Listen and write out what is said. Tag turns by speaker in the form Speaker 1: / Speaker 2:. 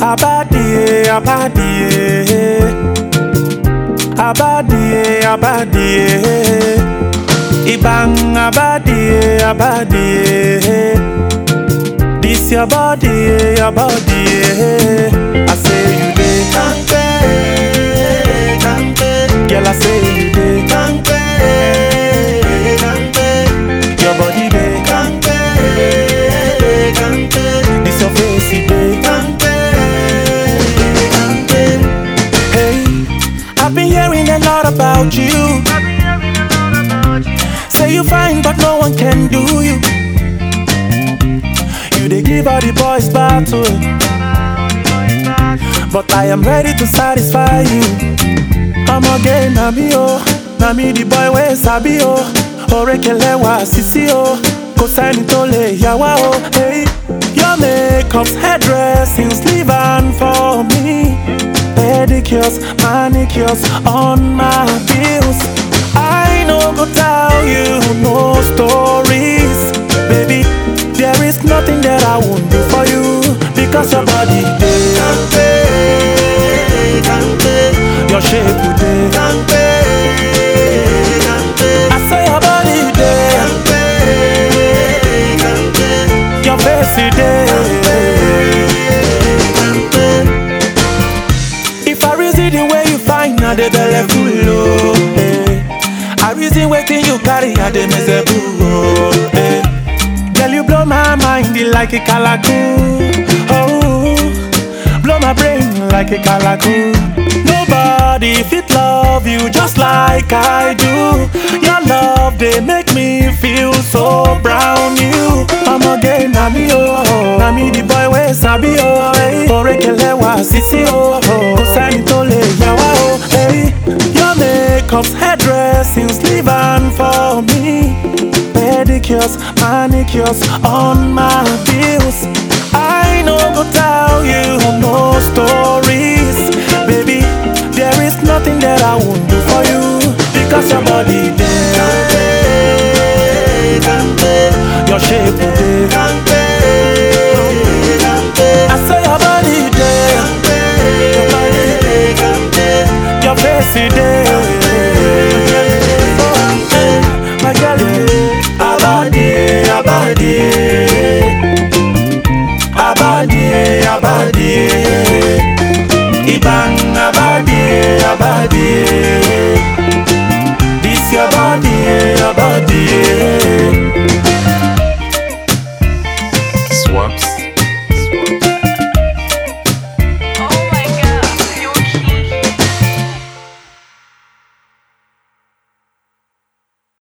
Speaker 1: Abadie, abadie. Abadie, abadie. Ibang abadie, abadie. This your body, your body. I say you dey kampe, kampe. Girl, I say you dey kampe, kampe. Your body dey kampe, kampe. This your face, it dey kampe, kampe. Hey, I've been hearing a lot about you. Say you fine, but no one can do you. You dey give all the boys battle. But I am ready to satisfy you. I'm again, na me oh, na me the boy wey sabi oh. Orekelewa sisi oh, kò sẹ́ni tó lè yà wá oh. Hey, your makeup's hairdressing, sleeve and for me. Pedicures, manicures on my bills. I no go tell you no stories, baby. There is nothing that I won't do for you because your body dey kampe, kampe. Your shape you dey kampe, kampe. I say your body dey kampe, kampe. Your face you dey kampe. If I reason the way you find, now the belly full oh. eh. I reason waiting you carry, I dey miserable oh. eh. Girl, you blow my mind like a calacoon. Oh, blow my brain like a calacoon. Nobody fit love you just like I do. Your love they make me feel so brown. You, I'm again, na me oh, na me the boy wey sabi oh. Hey, Orekelewa sisi oh, kò sẹ́ni tó lè yà wá oh. Hey, your makeup's hairdressing, sleeve and for me. pedicures, manicures on my bills. I no go tell you no stories, baby. There is nothing that I won't do for you because your body dey kampe, your shape dey kampe, kampe. I say your body dey kampe, your body dey kampe, your face it dey kampe, my girl. Abadie, abadie, abadie, abadie.